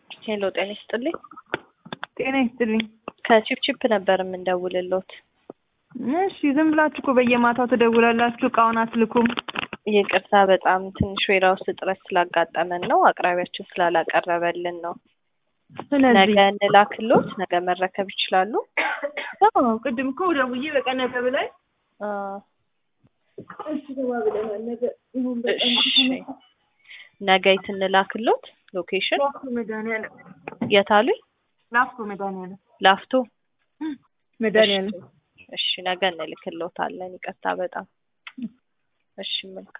ሄሎ ጤና ይስጥልኝ። ጤና ይስጥልኝ። ከቺፕቺፕ ነበር የምንደውልሎት። እሺ ዝም ብላችሁ እኮ በየማታው ትደውላላችሁ፣ እቃውን አትልኩም። ይቅርታ በጣም ትንሽ ዌራ ውስጥ እጥረት ስላጋጠመን ነው፣ አቅራቢያችን ስላላቀረበልን ነው። ስለዚህ ነገ እንላክሎት፣ ነገ መረከብ ይችላሉ። አዎ ቅድም እኮ ደውዬ በቃ ነገ ብላኝ አ፣ እሺ ተባብለናል። ነገ ይሁን በቃ እሺ ነገ የት እንላክሎት? ሎኬሽን ላፍቶ መድኃኒዓለም የት አሉኝ? ላፍቶ መድኃኒዓለም ላፍቶ። መድኃኒዓለም እሺ ነገ እንልክሎታለን። ይቅርታ በጣም እሺ መልካም